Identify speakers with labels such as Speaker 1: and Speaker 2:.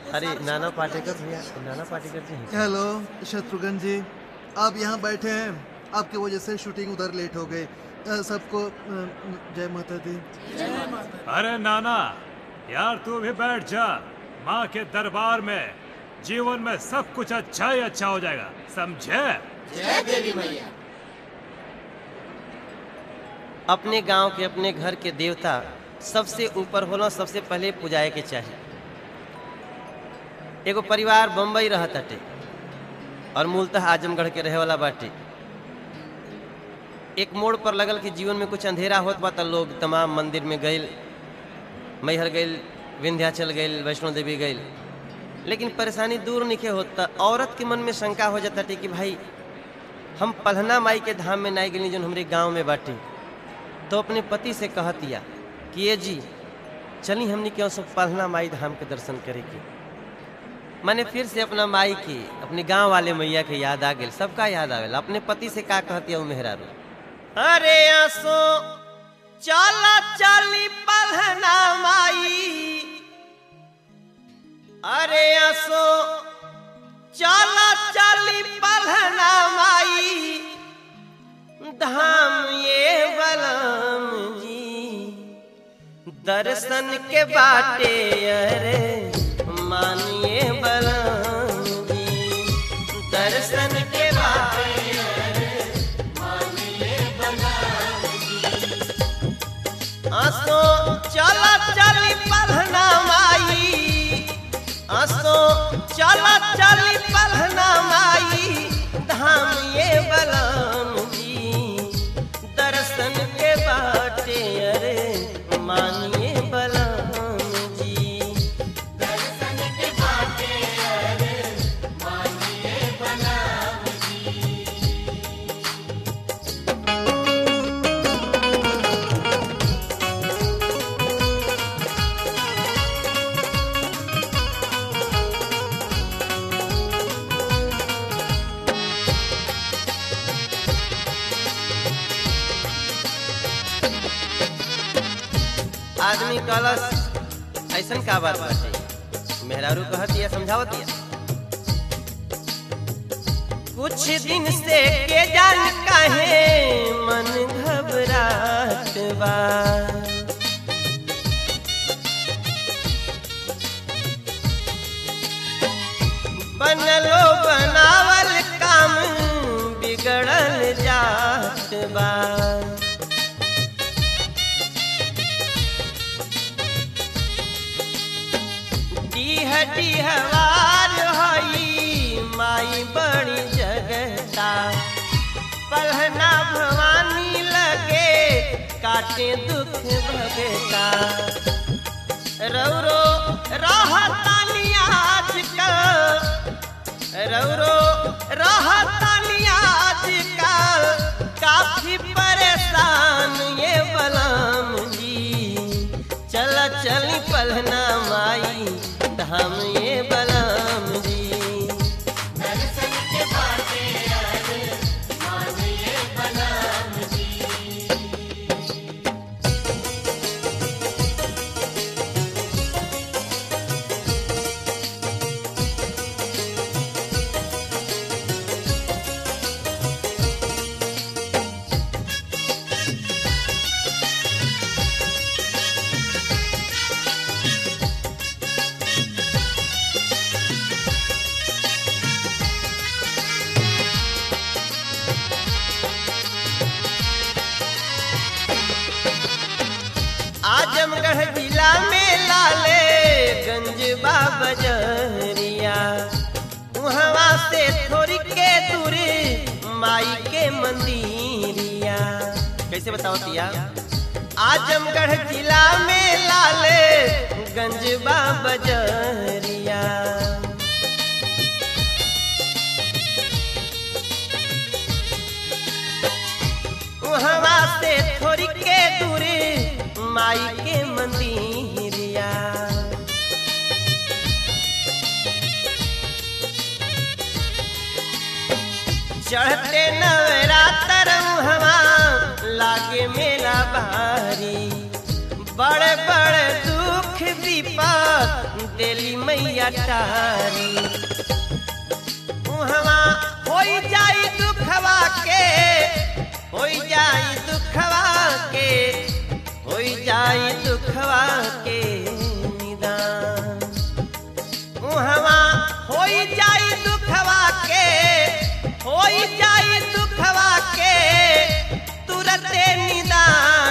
Speaker 1: अरे नाना पाटेकर भैया नाना पाटेकर जी हैं।
Speaker 2: हेलो शत्रुघ्न जी आप यहाँ बैठे हैं आपकी वजह से शूटिंग उधर लेट हो गई अ, सबको अ, जय माता दी
Speaker 3: अरे नाना यार तू भी बैठ जा माँ के दरबार में जीवन में सब कुछ अच्छा ही अच्छा हो जाएगा समझे
Speaker 1: अपने गांव के अपने घर के देवता सबसे ऊपर होला सबसे पहले पुजाए के चाहिए एगो परिवार बम्बई रह ताटे और मूलतः आजमगढ़ के रहे वाला बाटे एक मोड़ पर लगल कि जीवन में कुछ अंधेरा होत बा त लोग तमाम मंदिर में गइल मैहर गइल विंध्याचल गइल वैष्णो देवी गइल लेकिन परेशानी दूर निके होत त औरत के मन में शंका हो जाता कि भाई हम पलहना माई के धाम में नहीं गई जो हमारे गांव में बाटे तो अपने पति से कहतिया कि ये जी चली हमने क्यों सब पलहना माई धाम के दर्शन करे के मैंने फिर से अपना माई की अपने गांव वाले मैया के याद आ गई सबका याद आवेला अपने पति से का कहतिया उ मेहरारू अरे आसो चला चली पलहना माई अरे आसो चला चली पलहना माई धाम ये बलम जी दर्शन के बाटे अरे मानिए बलम जी दर्शन के बाटे आसो चला चली पलहना माई आसो चला चली पलहना माई धाम ये बलम जी दर्शन के बाटे अरे मानिए बलम जी आदमी कलश ऐसन का बात बाटे मेहरारू कहतिया समझावतिया कुछ दिन से के जान काहे मन घबरात बा बनलो बनावल काम बिगड़ल जात बा डीह डीहवार हई माई बड़ी जगता पलहना भवानी लगे काटे दुख भगता रौरो रहतानी आजकल रौरो रहतानी आजकल काफी परेशान ये बलम जी चल चली पलहना माई धाम ये बलम जी आजमगढ़ जिला में लाले गंज बाबजरिया वहाँ से थोड़ी के दूरी माई के मंदिरिया कैसे बताओ तिया आजमगढ़ जिला में लाले गंज बाबजरिया वहाँ से थोड़ी के दूरी माई के मंदिरिया चढ़ते नवरात्र हवा लागे मेला भारी बड़े बड़े दुख विपद पर दिली मैया टारी उहवा होई जाई दुखवा के होई जाई दुखवा के होई जाई दुखवा के निदान उहवा होई जाई दुखवा के होई जाई दुखवा के तुरते निदान